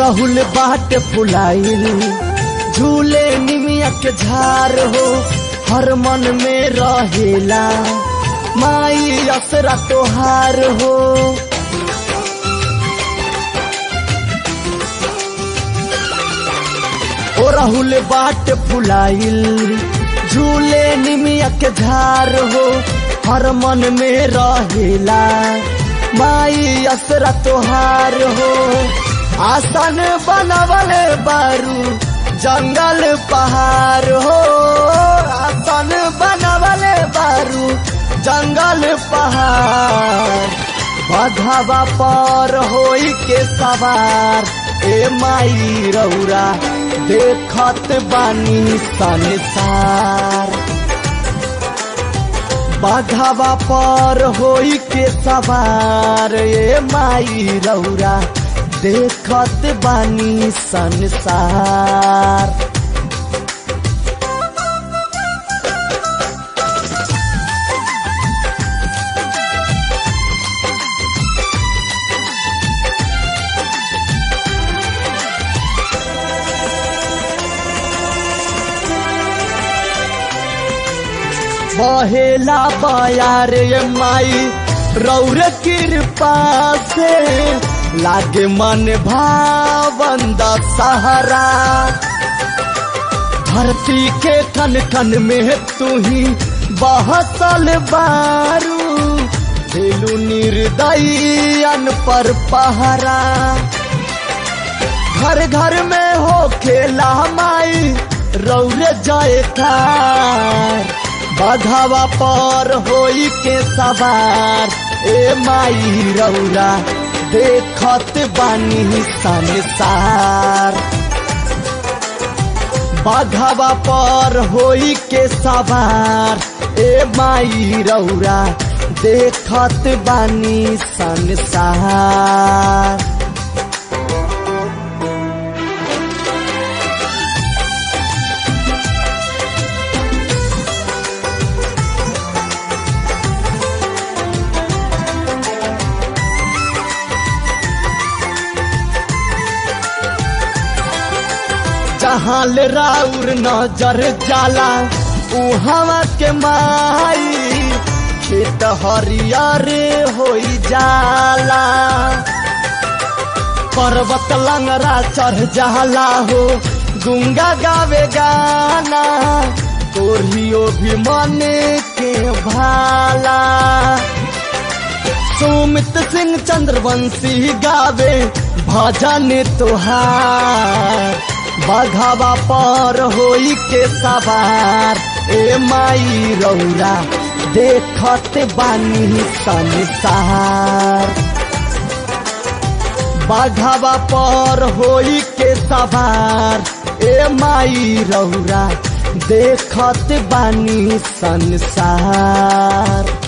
राहुल बाट फुलाइल झूले निमिया के झार हो हर मन में रहेला माई असरा तोहार हो ओ राहुल बाट फुलाइल झूले निमिया के झार हो हर मन में रहेला माई असरा तोहार हो आसन बनवल बारू जंगल पहाड़ हो आसन बनवल बारू जंगल पहाड़ बधवा पर होई के सवार ए माई रौरा देखत बानी संसार बाघावा पर होई के सवार ए माई रौरा देखत बानी संसार बहेला बयार ये माई रौर कृपा से लागे मन भावंद सहारा धरती के कन कन में तू ही बहसल बारू दिलू निर्दयन पर पहरा घर घर में हो खेला माई रौर जाए बघावा पर होई के सवार ए माई रौरा देखत बानी संसार बघावा पर होई के सवार ए माई रौरा देखत बानी संसार जहाँ ले राउर नजर जाला उहवा के माई खेत हरियर होई जाला पर्वत लंगरा चढ़ जाला हो गुंगा गावे गाना तोरियो भी मने के भाला सुमित सिंह चंद्रवंशी गावे भजन तुहार बघावा पर होई के सवार ए माई रौरा देखत बानी संसार बघावा पर होई के सवार ए माई रौरा देखत बानी संसार